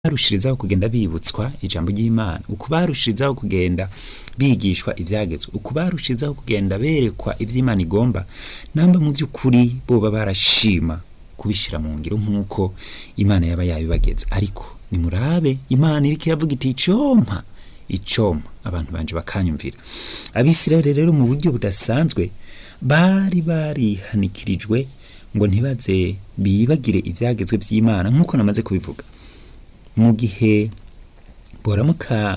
barushirizaho kugenda bibutswa ijambo ry'Imana uko barushirizaho kugenda bigishwa ivyagezwe uko barushirizaho kugenda berekwa ivy'Imana igomba namba mu by'ukuri boba barashima kubishira mu ngiro nk'uko Imana yaba yabibageza ariko nimurabe Imana iriko iravuga iti icompa icompa abantu banje bakanyumvira abisirayeli rero mu buryo budasanzwe bari barihanikirijwe ngo ntibaze bibagire ivyagezwe vy'Imana nk'uko namaze kubivuga mu gihe boramuka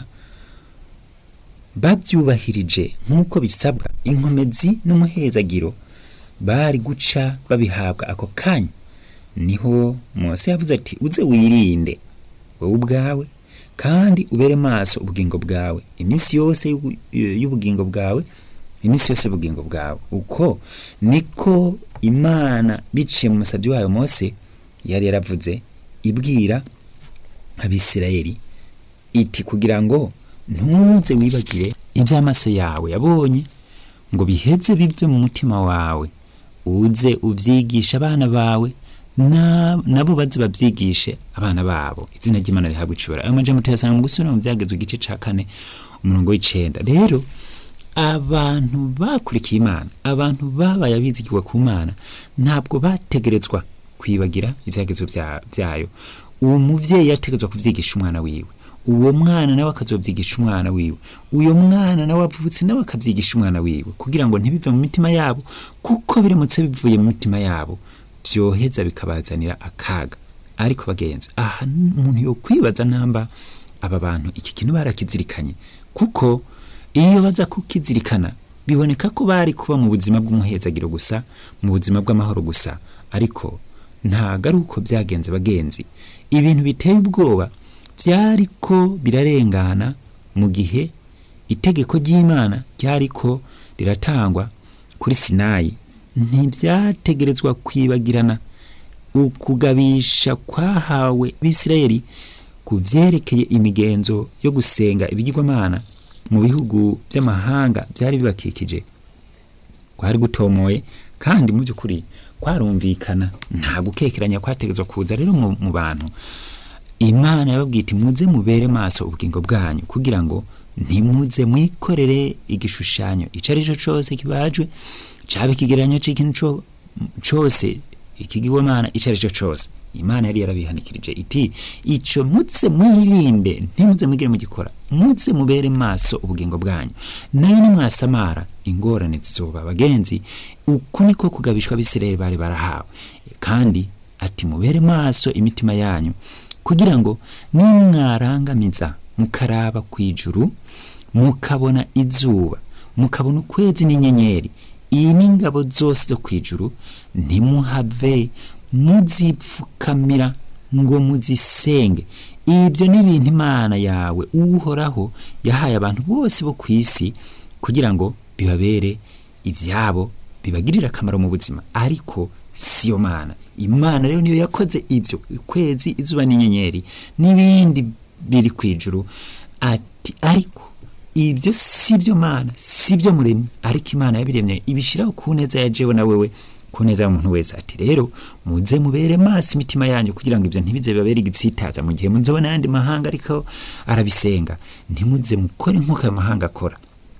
bavyubahirije nk'uko bisabwa inkomezi n'umuhezagiro bari guca babihabwa ako kanya niho Mose yavuze ati uze wirinde wowe ubwawe kandi ubere maso ubugingo bwawe iminsi yose y'ubu- y'ubugingo bwawe iminsi yose y'ubugingo bwawe uko niko Imana biciye mu musabyi wayo Mose yari yaravuze ibwira abisirayeli iti kugira ngo ntuze wibagire iby'amaso yawe yabonye ngo biheze bive mu mutima wawe uze uvyigisha abana bawe na- nabo baze bavyigishe abana babo izina ry'imana rihabwa icubahiro ayo majambo tuyasanga mu gusubira mu vyagezwe igice ca kane umurongo w'icenda rero abantu bakurikiye imana abantu babaye abizigirwa ku mana ntabwo bategerezwa kwibagira ivyagezwe vya- vyayo uwo muvyeyi yategerezwa kuvyigisha umwana wiwe uwo mwana nawe akazovyigisha umwana wiwe uyo mwana nawe avutse nawe akavyigisha umwana wiwe kugira ngo ntibive mu mitima yabo kuko biramutse bivuye mu mitima yabo vyoheza bikabazanira akaga ariko bagenzi aha umuntu yokwibaza namba aba bantu iki kintu barakizirikanye kuko iyo baza kukizirikana biboneka ko bari kuba mu buzima bw'umuhezagiro gusa mu buzima bw'amahoro gusa ariko ntago ari uko byagenze bagenzi ibintu biteye ubwoba byariko birarengana mu gihe itegeko ry'imana ryariko riratangwa kuri sinayi ntibyategerezwa kwibagirana ukugabisha kwahawe bisirayeli ku vyerekeye imigenzo yo gusenga ibigirwamana mu bihugu by'amahanga byari bibakikije kwari gutomoye kandi mu by'ukuri kwarumvikana nta gukekeranya kwategetswe kuza rero mu, mu bantu imana yababwiye iti muze mubere maso ubugingo bwanyu kugira ngo ntimuze mwikorere igishushanyo ico ari cyo cose kibajwe caba ikigereranyo c'ikintu co- cose ikigirwamana ico ari cyo cose imana yari yarabihanikirije iti ico muze mwirinde ntimuze mwigire mugikora muze mubere maso ubugingo bwanyu nayo nimwasamara ingorane zizoba bagenzi uku niko kugabishwa abisirayeli bari barahawe kandi ati mubere maso imitima yanyu kugira ngo nimwarangamiza mukaraba kwijuru mukabona izuba mukabona ukwezi n'inyenyeri iyi n'ingabo zose zo kwijuru ntimuhave muzipfukamira ngo muzisenge ibyo ni ibintu imana yawe uhoraho yahaye abantu bose bo ku isi kugira ngo bibabere ibyabo bibagirire akamaro mu buzima ariko siyo mana imana rero niyo yakoze ibyo ukwezi izuba n'inyenyeri n'ibindi biri ku ijuru ati ariko ibyo si byo mana si byo muremyi ariko imana yabiremye ibishiraho ku neza ya jewe na wewe ku neza y'umuntu wese ati rero muze mubere maso imitima yanyu kugira ngo ibyo ntibize bibabere igitsitaza mu gihe muzobona ayandi mahanga ariko arabisenga ntimuze mukore nk'uko ayo mahanga akora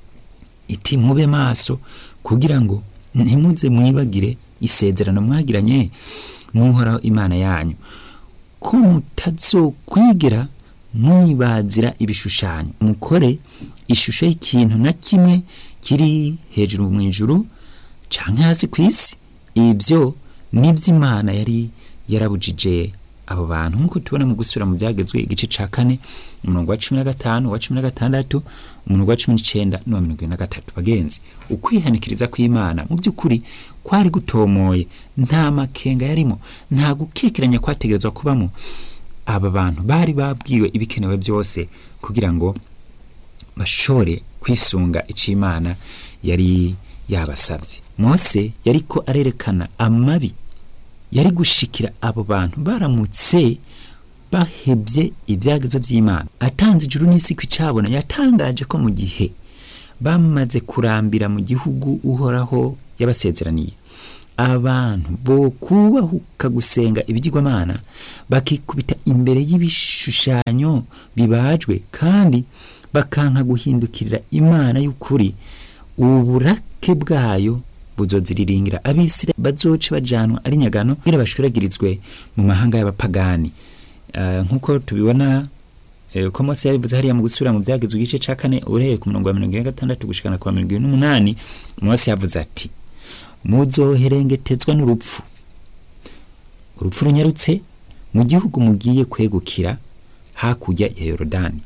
iti mube maso kugira ngo ntimuze mwibagire isezerano mwagiranye n'uhoraho imana yanyu ko mutazokwigira mwibazira ibishushanyo mukore ishusho y'ikintu na kimwe kiri hejuru mu ijuru canke hasi ku isi ibyo n'ivy'imana yari yarabujije abo bantu nk'uko tubona mu gusubira mu byagezwe igice ca kane umurongo wa cumi na gatanu uwa cumi na gatandatu umurongo wa cumi n'icenda n'uwa mirongo ine na gatatu bagenzi ukwihanikiriza kw'imana mu by'ukuri kwari gutomoye nta makenga yarimo nta gukekeranya kwategerezwa kubamo aba bantu bari babwiwe ibikenewe byose kugira ngo bashobore kwisunga icyo imana yari yabasabye mose yariko arerekana amabi yari gushikira abo bantu baramutse bahebye ibyagezo by'imana atanze ijuru n'isi ku icabona yatangaje ko mu gihe bamaze kurambira mu gihugu uhoraho yabasezeraniye abantu bo kubahuka gusenga ibigirwamana bakikubita imbere y'ibishushanyo bibajwe kandi bakanka guhindukirira imana y'ukuri uburake bwayo buzoziriringira abisirayeli bazoce bajanwa ari nyagano kugira bashwiragirizwe mu mahanga y'abapagani uh, nk'uko tubibona uh, ko mose yabivuze hariya mu gusubira mu byagezwe igice ca kane uhereye ku murongo wa mirongo ine na gatandatu gushikana ku wa mirongo ine n'umunani mose yavuze ati muzoherengetezwa n'urupfu urupfu runyarutse mu gihugu mugiye kwegukira hakurya ya yorodani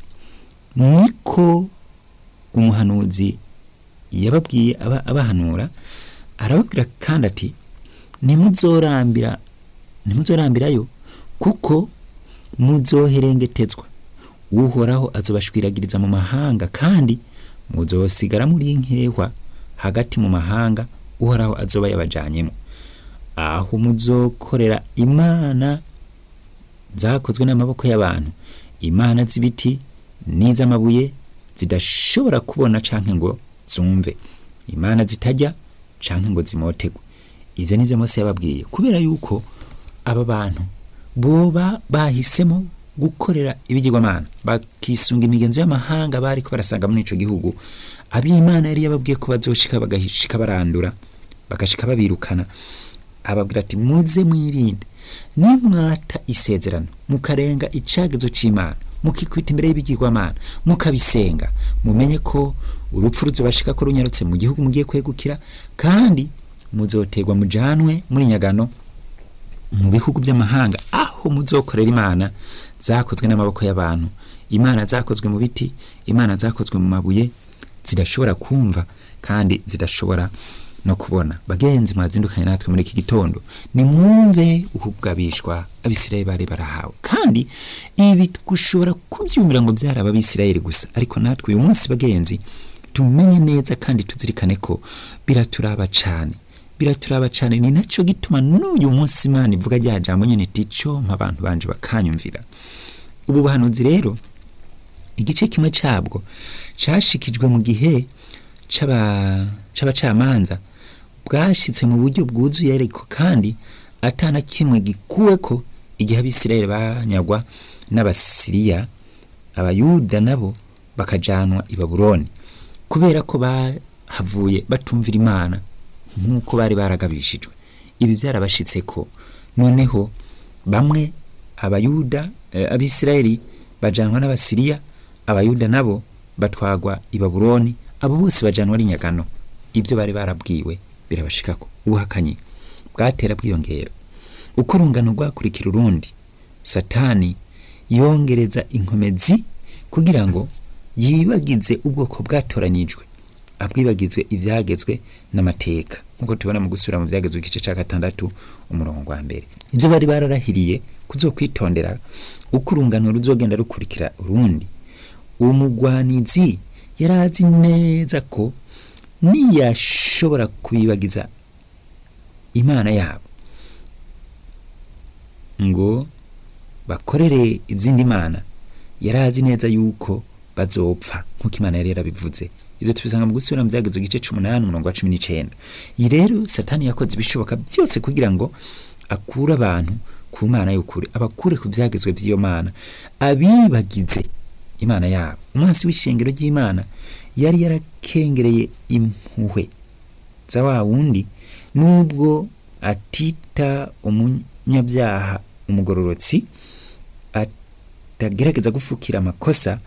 niko umuhanuzi yababwiye aba abahanura arababwira kandi ati ntimuzorambira ntimuzorambirayo kuko muzoherengetezwa uhoraho azobashwiragiriza mu mahanga kandi muzosigara muri nkehwa hagati mu mahanga uhoraho azoba yabajanyemo aho muzokorera imana zakozwe n'amaboko y'abantu imana z'ibiti n'iz'amabuye zidashobora kubona canke ngo zumve imana zitajya canke ngo zimotegwe ivyo nivyo mose yababwiye kubera yuko aba bantu boba bahisemo gukorera ibigirwamana bakisunga imigenzo y'amahanga bariko barasanga muri ico gihugu ab'imana yari yababwiye ko bazoshika bagashika barandura bagashika babirukana ababwira ati muze mwirinde nimwata isezerano mukarenga icagezo c'imana mukikwita imbere y'ibigirwamana mukabisenga mumenye ko urupfu ruzobashika ko runyarutse mu gihugu mugiye kwegukira kandi muzoterwa mujanwe muri nyagano mu bihugu by'amahanga aho muzokorera imana zakozwe n'amaboko y'abantu imana zakozwe mu biti imana zakozwe mu mabuye zidashobora kumva kandi zidashobora no kubona bagenzi mwazindukanye natwe muri iki gitondo nimwumve ukugabishwa abisirayeli bari barahawe kandi ibi gushobora kubyumvira ngo byaraba abisirayeli gusa ariko natwe uyu munsi bagenzi tumenye neza kandi tuzirikane ko biraturaba cane biraturaba cane ni naco gituma n'uyu munsi imana ivuga rya jambo nyene tico abantu banje bakanyumvira ubu buhanuzi rero igice kimwe cabwo cashikijwe mu gihe c'abacamanza bwashitse mu buryo bwuzuye ariko kandi atana kimwe gikuweko igihe abisirayeli banyagwa n'abasiriya abayuda nabo bakajanwa i babuloni kubera ko bahavuye batumvira imana nk'uko bari baragabishijwe ibi byarabashitseko noneho bamwe abayuda eh, abisirayeli bajanwa n'abasiriya abayuda nabo batwagwa i babuloni abo bose bajanwa ari nyagano ibyo bari barabwiwe birabashikako ubuhakanyi bwatera bwiyongera uko urungano rwakurikira urundi satani yongereza inkomezi kugira ngo yibagize ubwoko bwatoranyijwe abwibagizwe ibyagezwe n'amateka nk'uko tubona mu gusubira mu byagezwe igice cya gatandatu umurongo wa mbere ibyo bari bararahiriye kuzokwitondera uko urungano ruzogenda rukurikira urundi uwo mugwanizi yari azi neza ko niyashobora kubibagiza imana yabo ngo bakorere izindi mana yari azi neza yuko bazopfa nk'uko imana yari yarabivuze ibyo tubisanga mu gusubira mu byagezwe igice c'umunani umurongo wa cumi n'icenda iyi rero satani yakoze ibishoboka byose kugira ngo akure abantu ku mana y'ukuri abakure ku byagezwe by'iyo mana abibagize imana yabo umunsi w'ishengero ry'imana yari yarakengereye impuhwe za wa wundi nubwo atita umunyabyaha umugororotsi atagerageza gufukira amakosa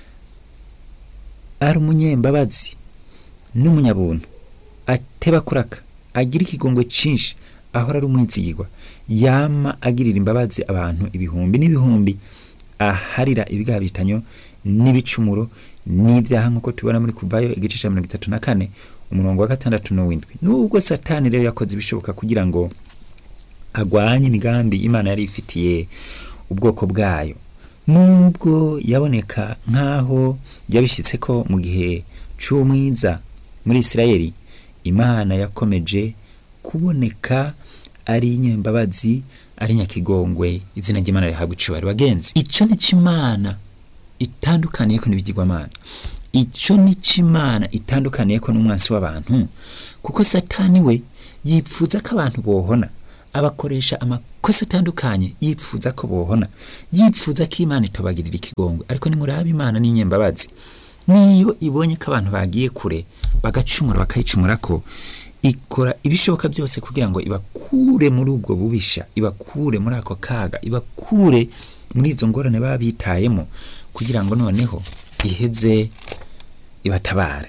ari umunyembabazi n'umunyabuntu ateba kuraka agira ikigongwe cinshi ahora ari umwizigirwa yama agirira imbabazi abantu ibihumbi n'ibihumbi aharira ibigabitanyo n'ibicumuro n'ibyaha nk'uko tubona muri kuvayo igice cya mirongo itatu na kane umurongo wa gatandatu n'uwindwi nubwo satani rero yakoze ibishoboka kugira ngo agwanye imigambi imana yari ifitiye ubwoko bwayo nubwo yaboneka nk'aho yabishyitse ko mu gihe c'umwiza muri isirayeli imana yakomeje kuboneka ari inyembabazi ari nyakigongwe izina ry'imana rihabwa icubahiro bagenzi ico ni c'imana itandukaniye ko n'ibigirwamana ico ni c'imana itandukaniye ko n'umwansi w'abantu kuko satani we yipfuza ko abantu bohona abakoresha amakosa atandukanye yipfuza ko bohona yipfuza ko imana itobagirira ikigongwe ariko nimuraba imana n'inyembabazi niyo ibonye ko abantu bagiye kure bagacumura bakayicumura ko ikora ibishoboka byose kugira ngo ibakure muri ubwo bubisha ibakure muri ako kaga ibakure muri izo ngorane baba bitayemo kugira ngo noneho iheze ibatabare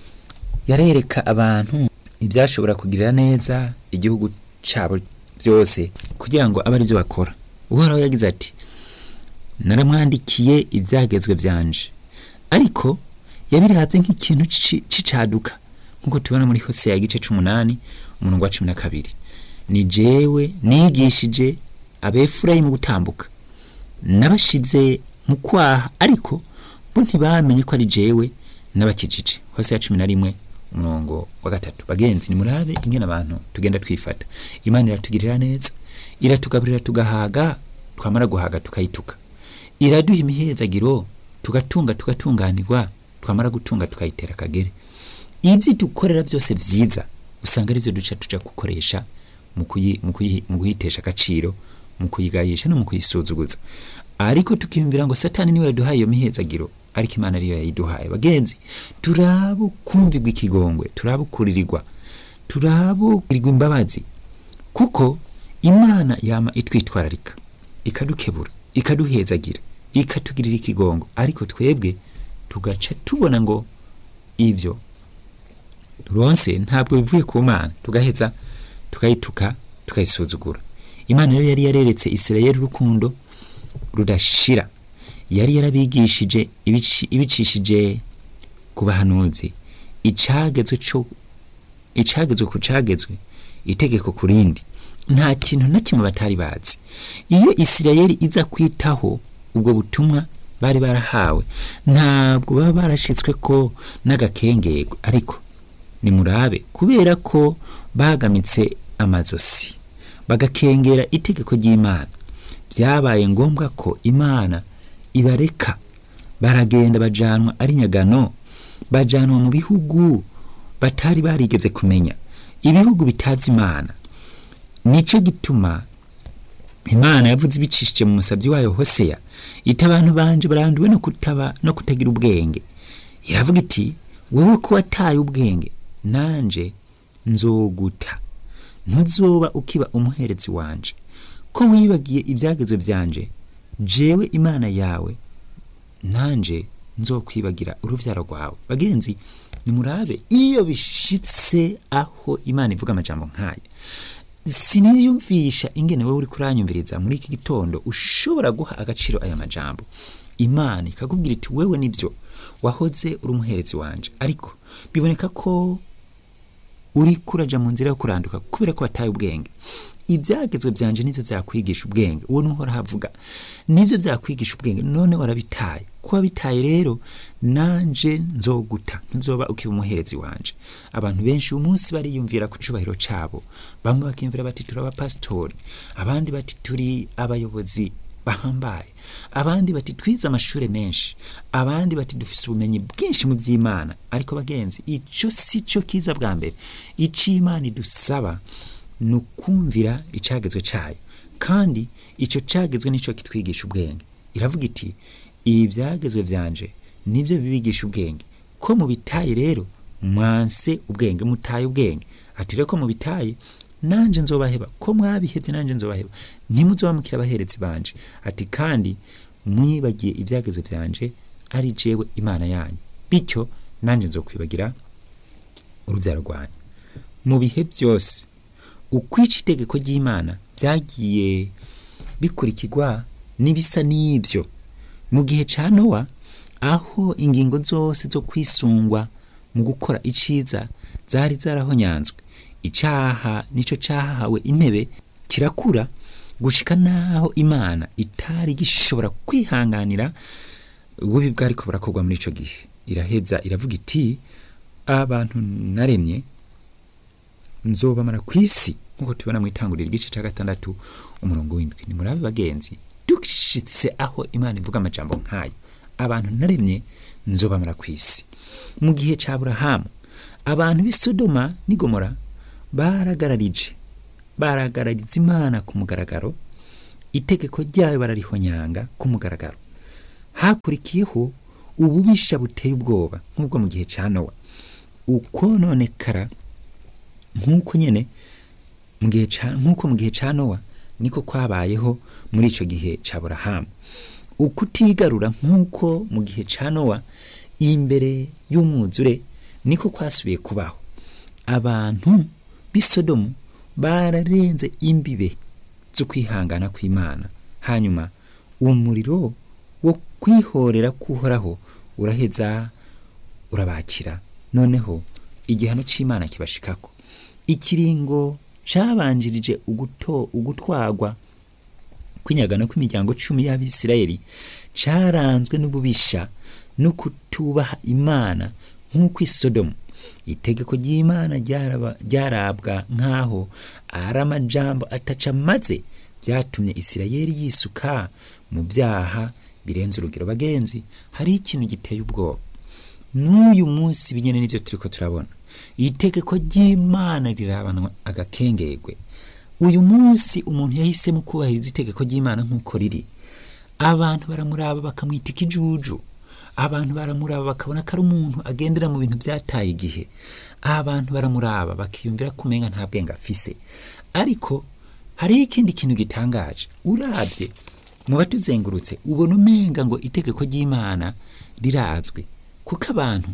yarereka abantu ibyashobora kugirira neza igihugu cyabo byose kugira ngo abe ari byo bakora uhoraho yagize ati naramwandikiye ibyagezwe byanje ariko yabirihatse nk'ikintu c'icaduka nk'uko tubona muri Hosea igice c'umunani umurongo wa cumi na kabiri ni jewe nigishije abefurayimu gutambuka nabashize mu kwaha ariko bo ntibamenye ko ari jewe n'abakijije Hosea cumi na rimwe umurongo wa gatatu bagenzi nimurabe ingene abantu tugenda twifata imana iratugirira neza iratugaburira tugahaga twamara guhaga tukayituka iraduha imihezagiro tugatunga tugatunganirwa twamara gutunga tukayitera akagere ibyo dukorera byose byiza usanga ari byo duca tuja gukoresha mu kuyitesha agaciro mu kuyigayisha no mu kuyisuzuguza ariko tukiyumvira ngo satani niwe yaduhaye iyo mihezagiro ariko imana ariyo yayiduhaye bagenzi turabo kumvirwa ikigongwe turabo kuririrwa turabo kurirwa imbabazi kuko imana yama itwitwararika ikadukebura ikaduhezagira ikatugirira ikigongo ariko twebwe tugaca tubona ngo ibyo turonse ntabwo bivuye ku mana tugaheza tukayituka tukayisuzugura imana yo yari yareretse isirayeli urukundo rudashira yari yarabigishije ibicishije ku bahanuzi icagezwe cyo icagezwe ku cagezwe itegeko ku rindi nta kintu na kimwe batari bazi iyo isirayeli iza kwitaho ubwo butumwa bari barahawe ntabwo baba barashitswe ko n'agakengego ariko nimurabe kubera ko bagamitse amazosi bagakengera itegeko ry'imana byabaye ngombwa ko imana ibareka baragenda bajanwa ari nyagano bajanwa mu bihugu batari barigeze kumenya ibihugu bitazi imana nicyo gituma imana yavuze ibicishije mu musabyi wayo hoseya ita abantu banje baranduwe no kutaba no kutagira ubwenge iravuga iti wowe ko wataye ubwenge nanje nzoguta ntuzoba ukiba umuherezi wanje ko wibagiye ibyagezwe byanje jewe imana yawe nanje nzokwibagira urubyaro rwawe bagenzi nimurabe iyo bishitse aho imana ivuga amajambo nk'aya siniyumvisha ingene wowe uri kuranyumviriza muri iki gitondo ushobora guha agaciro aya majambo imana ikakubwira iti wewe nibyo wahoze uri umuherezi wanje ariko biboneka ko uri kuraja mu nzira yo kuranduka kubera ko wataye ubwenge ibyagezwe byanje nivyo byakwigisha ubwenge uwo nuhora havuga nivyo byakwigisha ubwenge none warabitaye kuba bitaye rero nanje nzoguta nzoba ukiba umuherezi wanje abantu benshi uyu munsi bariyumvira ku cubahiro cabo bamwe bakiyumvira bati turi abapasitori abandi bati turi abayobozi bahambaye abandi bati twize amashuri menshi abandi bati dufise ubumenyi bwinshi mu by'imana ariko bagenzi ico si cyo kiza bwa mbere ico imana idusaba ni ukumvira icagezwe cayo kandi ico cagezwe nico kitwigisha ubwenge iravuga iti ibi byagezwe byanje nibyo bibigisha ubwenge ko mu bitaye rero mwanse ubwenge mutaye ubwenge ati rero ko mu bitaye nanje nzobaheba ko mwabihevye nanje nzobaheba ntimuzobamukira abaherezi banje ati kandi mwibagiye ibyagezwe byanje ari jewe imana yanyu bityo nanje nzokwibagira urubyaro rwanyu mu bihe byose ukwica itegeko ry'imana byagiye bikurikirwa n'ibisa n'ibyo mu gihe ca nowa aho ingingo zose zo kwisungwa mu gukora iciza zari zarahonyanzwe icaha nico cahawe intebe kirakura gushika naho imana itari gishobora kwihanganira ububi bwariko burakorwa muri ico gihe iraheza iravuga iti abantu naremye nzobamara ku isi nk'uko tubona mu itanguriro igice cya gatandatu umurongo w'indwi ni murabe bagenzi dushitse aho imana ivuga amajambo nk'ayo abantu naremye nzobamara ku isi mu gihe cya burahamu abantu b'i sodoma n'igomora baragararije baragarariza imana ku mugaragaro itegeko ryayo bararihonyanga ku mugaragaro hakurikiyeho ububisha buteye ubwoba nk'ubwo mu gihe cya nowa ukononekara nk'uko nyine mu gihe ca nk'uko mu gihe cya nowa niko kwabayeho muri icyo gihe cya burahamu ukutigarura nk'uko mu gihe cya nowa imbere y'umwuzure niko kwasubiye kubaho abantu b'i sodomu bararenze imbibe zo kwihangana kw'imana hanyuma umuriro wo kwihorera kuhoraho uraheza urabakira noneho igihano cy'imana kibashikako ikiringo cyabanjirije uguto ugutwagwa kw'inyagano kw'imiryango cumi y'abisirayeli cyaranzwe n'ububisha no kutubaha imana nk'uko isodomu itegeko ry'imana ryaraba- ryarabwa nk'aho ari amajambo ataca maze byatumye isirayeli yisuka mu byaha birenze urugero bagenzi hari ikintu giteye ubwoba n'uyu munsi binyene n'ibyo turiko turabona itegeko ry'imana rirabanwa agakengegwe uyu munsi umuntu yahisemo kubahiriza itegeko ry'imana nk'uko riri abantu baramuraba bakamwita ikijuju abantu baramuraba bakabona ko ari umuntu agendera mu bintu byataye igihe abantu baramuraba bakiyumvira ko umenga nta bwenge afise ariko hariho ikindi kintu gitangaje urabye mu batuzengurutse ubona umenga ngo itegeko ry'imana rirazwi kuko abantu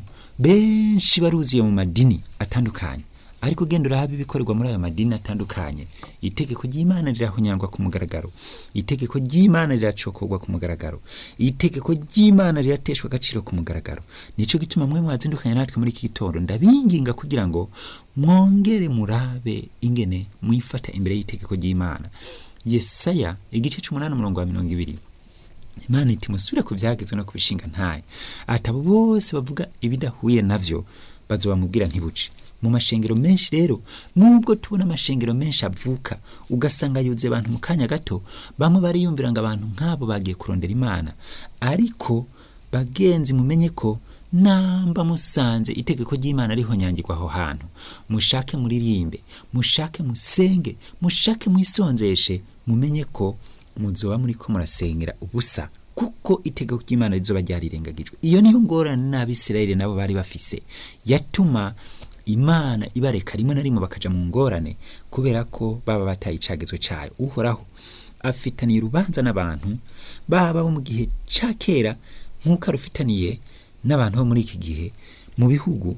benshi baruzuye mu madini atandukanye ariko ugenda urahaba ibikorerwa muri ayo madini atandukanye itegeko ry'imana rirahonyangwa ku mugaragaro itegeko ry'imana riracokorwa ku mugaragaro itegeko ry'imana rirateshwa agaciro ku mugaragaro nico gituma mwe mwazindukanye natwe muri iki gitondo ndabinginga kugira ngo mwongere murabe ingene mwifata imbere y'itegeko ry'imana yesaya igice c'umunani umurongo wa mirongo ibiri imana iti musubire ku byagezwe no kubishinga ntayo ati abo bose bavuga ibidahuye navyo bazobamubwira ntibuce mu mashengero menshi rero nubwo tubona amashengero menshi avuka ugasanga yuzuye abantu mu kanya gato bamwe bariyumvira ngo abantu nk'abo bagiye kurondera imana ariko bagenzi mumenye ko namba musanze itegeko ry'imana rihonyangirwa aho hantu mushake muririmbe mushake musenge mushake mwisonzeshe mumenye ko muzoba muri ko murasengera ubusa kuko itegeko ry'imana rizoba ryarirengagijwe iyo niyo ngorane n'abisirayeli nabo bari bafise yatuma imana ibareka rimwe na rimwe bakaja mu ngorane kubera ko baba bataye icagezwe cayo uhoraho afitaniye urubanza n'abantu baba bo mu gihe ca kera nk'uko arufitaniye n'abantu bo muri iki gihe mu bihugu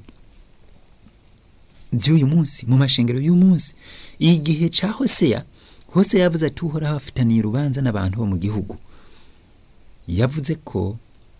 by'uyu munsi mu mashengero y'uyu munsi igihe ca hoseya hoseya yavuze ati uhoraho afitaniye urubanza n'abantu bo mu gihugu yavuze ko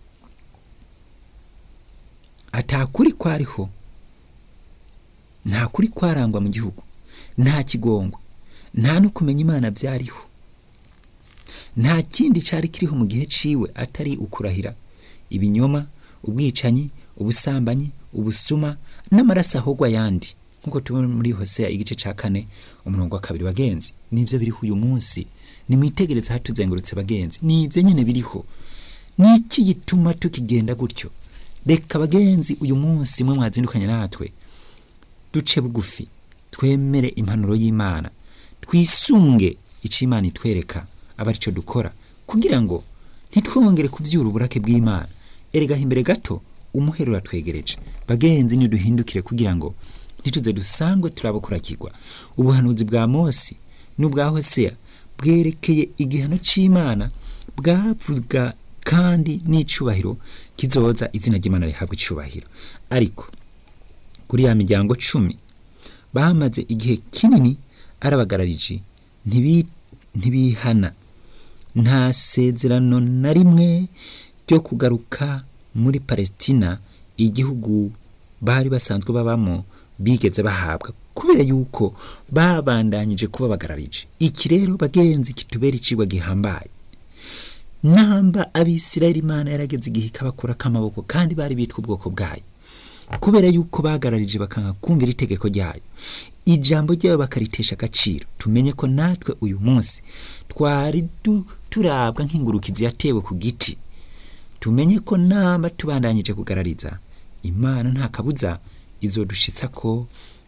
atakuri kwariho nta kuri kwarangwa mu gihugu nta kigongwa nta no kumenya imana byariho nta kindi cyari kiriho mu gihe ciwe atari ukurahira ibinyoma ubwicanyi ubusambanyi ubusuma n'amaraso ahogwa ayandi nk'uko tubona muri hoseya igice cya kane umurongo wa kabiri bagenzi nibyo biriho uyu munsi nimwitegereze hatuzengurutse bagenzi nibyo nyine biriho ni iki gituma tukigenda gutyo reka bagenzi uyu munsi mwe mwazindukanye natwe duce bugufi twemere impanuro y'imana twisunge icyo imana itwereka aba aricyo dukora kugira ngo ntitwongere kubyura uburake bw'imana erega imbere gato umuhero uratwegereje bagenzi niduhindukire kugira ngo ntituze dusangwe turabukurakirwa ubuhanuzi bwa mose n'ubwa hoseya bwerekeye igihano cy'imana bwavuga kandi n'icubahiro kizoza izina ry'imana rihabwa icubahiro ariko kuri ya miryango cumi bamaze igihe kinini arabagararije ntibihana nta sezerano na rimwe ryo kugaruka muri palestina igihugu bari basanzwe babamo bigeze bahabwa kubera yuko babandanyije kuba bagararije iki rero bagenzi kitubera icigwa gihambaye namba abisirayeli imana yarageze igihe ikabakura k'amaboko kandi bari bitwa ubwoko bwayo kubera yuko bagararije bakanga kumvira itegeko ryayo ijambo ryayo bakaritesha agaciro tumenye ko natwe uyu munsi twari turabwa nk'ingurukizi yatewe ku giti tumenye ko namba tubandanyije kugarariza imana nta kabuza izodushitsa ko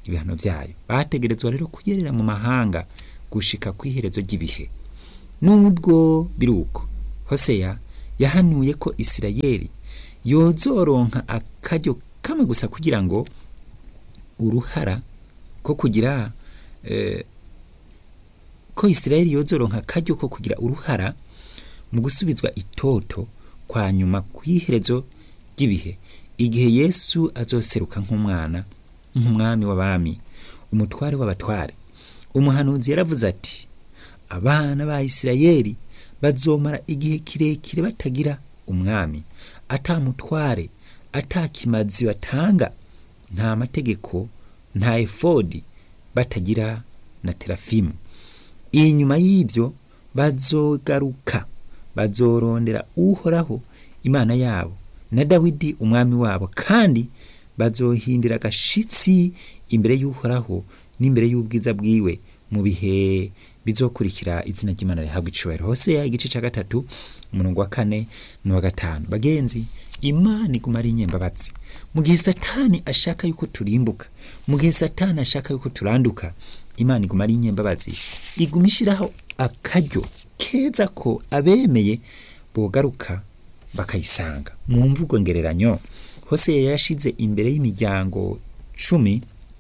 ibihano byayo bategerezwa rero kugerera mu mahanga gushika ku iherezo ry'ibihe nubwo biri uko hoseya yahanuye ko isirayeli yozoronka akaryo kamwe gusa kugira ngo uruhara ko kugira eh, ko isirayeli yozoronka akaryo ko kugira uruhara mu gusubizwa itoto kwa nyuma kw'iherezo ry'ibihe igihe yesu azoseruka nk'umwana nk'umwami w'abami umutware w'abatware umuhanuzi yaravuze ati abana ba isirayeli bazomara igihe kirekire batagira umwami ata mutware ata kimazi batanga nta mategeko nta efodi batagira na terafimu inyuma y'ibyo bazogaruka bazorondera uhoraho imana yabo na dawidi umwami wabo kandi bazohindira agashitsi imbere y'uhoraho n'imbere y'ubwiza bwiwe mu bihe bizokurikira izina ry'imana rihabwa icubahiro hoseya igice cya gatatu umurongo wa kane n'uwa gatanu bagenzi imana iguma ari inyembabatsi mu gihe satani ashaka yuko turimbuka mu gihe satani ashaka yuko turanduka imana iguma ari inyembabatsi iguma ishyiraho akaryo keza ko abemeye bogaruka bakayisanga mu mvugo ngereranyo hoseya yashize imbere y'imiryango cumi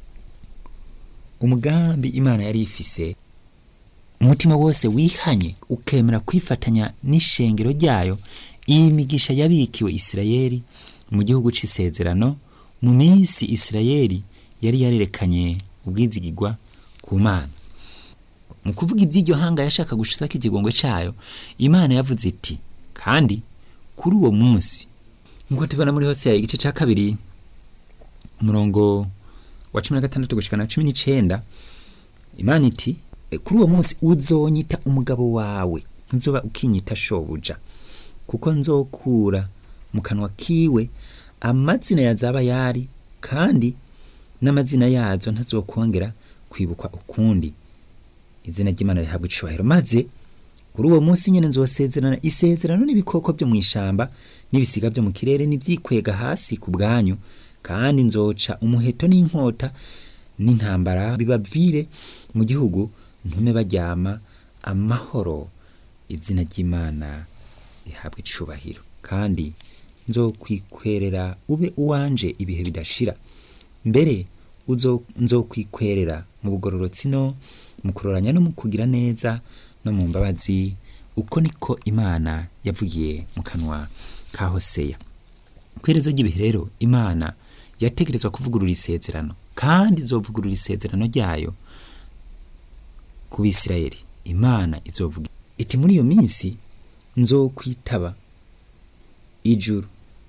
umugambi imana yari ifise umutima wose wihanye ukemera kwifatanya n'ishengero ryayo iyi migisha yabikiwe isirayeli mu gihugu c'isezerano mu minsi isirayeli yari yarerekanye ubwizigirwa ku mana mu kuvuga iby'iryo hanga yashaka gushizako ikigongo cayo imana yavuze iti kandi kuri uwo munsi nk'uko tubona muri hoseya igice ca kabiri umurongo wa cumi na gatandatu gushika na cumi n'icenda imana iti "E, kuri uwo munsi uzonyita umugabo wawe nzoba ukinyita shobuja kuko nzokura mu kanwa kiwe amazina ya zabayari kandi n'amazina yazo ntazokongera kwibukwa ukundi izina ry'imana rihabwa icubahiro maze kuri uwo munsi nyine nzosezerana isezerano n'ibikoko byo mu ishamba n'ibisiga byo mu kirere n'ibyikwega hasi ku bwanyu kandi nzoca umuheto n'inkota n'intambara bibavire mu gihugu ntume baryama amahoro izina ry'imana rihabwa icubahiro kandi nzokwikorera ube uwanje ibihe bidashira mbere uzo nzokwikorera mu bugororotsi no mu kuroranya no mu kugira neza no mu mbabazi uko niko imana yavugiye mu kanwa ka hoseya ku iherezo ry'ibihe rero imana yategerezwa kuvugurura isezerano kandi izovugurura isezerano ryayo ku bisirayeli imana izovuga iti muri iyo minsi nzokwitaba ijuru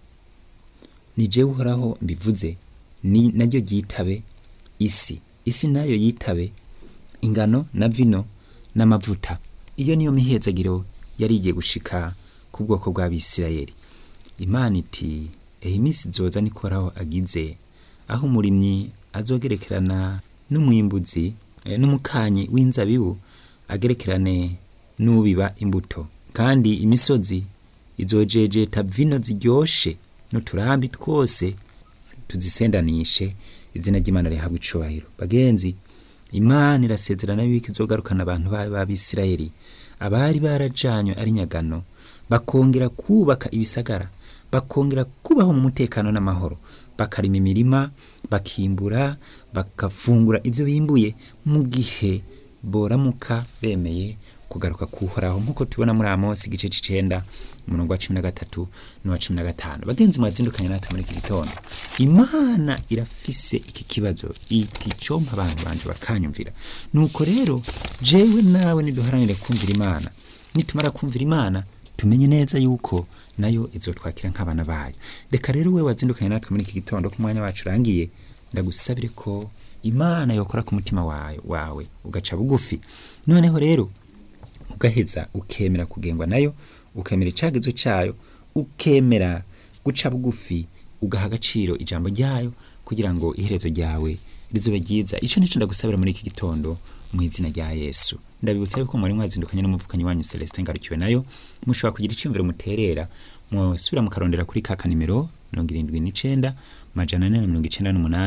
ni jewe uhoraho mbivuze ni naryo ryitabe isi isi nayo yitabe ingano na vino n'amavuta iyo niyo mihezagiro yari igiye gushika ku bwoko bw'abisirayeli imana iti ehe iminsi izoza nikoraho agize aho umurimyi azogerekerana n'umwimbuzi eh, n'umukanyi w'inzabibu agerekerane n'ubiba imbuto kandi imisozi izojejeta vino ziryoshe n'uturambi twose tuzisendanishe izina ry'imana rihabwa icubahiro bagenzi imana irasezerana yuko izogarukana abantu bayo b'abisirayeli abari barajanywe ari nyagano bakongera kubaka ibisagara bakongera kubaho mu mutekano n'amahoro bakarima imirima bakimbura bakafungura ibyo bimbuye mu gihe boramuka bemeye kugaruka kuhoraho nk'uko tubona muri amosi igice c'icenda umurongo wa cumi na gatatu n'uwa cumi na gatanu bagenzi mwazindukanye natwe muri iki gitondo imana irafise iki kibazo iti compa abantu banje bakanyumvira nuko rero jewe nawe niduharanire kumvira imana nitumara kumvira imana tumenye neza yuko nayo izotwakira nk'abana bayo reka rero we wazindukanye natwe muri iki gitondo ku mwanya wacu urangiye ndagusabire ko imana yokora ku mutima wawe, wawe ugaca bugufi noneho rero ugaheza ukemera kugengwa nayo ukemera icagizo cayo ukemera guca bugufi ugaha agaciro ijambo ryayo kugira ngo iherezo ryawe rizobe ryiza ico nico ndagusabira muri iki gitondo mu izina rya yesu ndabibutsa yuko mwari mwazindukanye n'umuvukanyi wanyu celestin ngarukiwe nayo mushobora kugira iciyumviro muterera musubira mukarondera kuri ka kanimero mirongo irindwi n'icenda majana ane na mirongo icenda n'umunani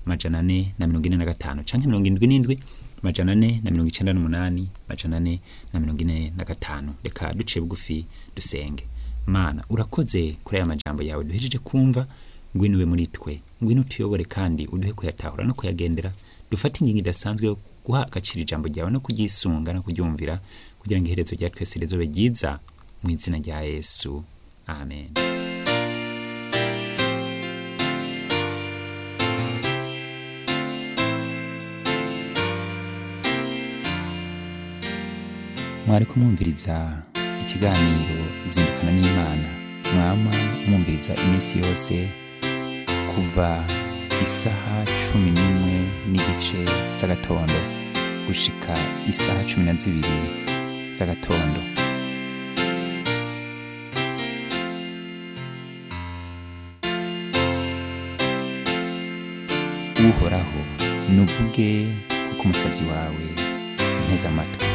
majana ane na mirongo ine na gatanu canke mirongo indwi n'indwi majana ane na mirongo icenda n'umunani majana ane na mirongo ine na gatanu reka duciye bugufi dusenge mana urakoze kuri aya majambo yawe duhejeje kumva ngwino ube muri twe ngwino utuyobore kandi uduhe kuyatahura no kuyagendera dufate ingingo idasanzwe yo guha agaciro ijambo ryawe no kuryisunga no kuryumvira kugira ngo iherezo rya twese rizobe ryiza mu izina rya yesu amen mwari kumwumviriza ikiganiro zindukana n'imana mwama mwumviriza iminsi yose kuva isaha cumi n'imwe n'igice z'agatondo gushika isaha cumi na zibiri z'agatondo uhoraho nuvuge kuko umusabyi wawe nteze amatwi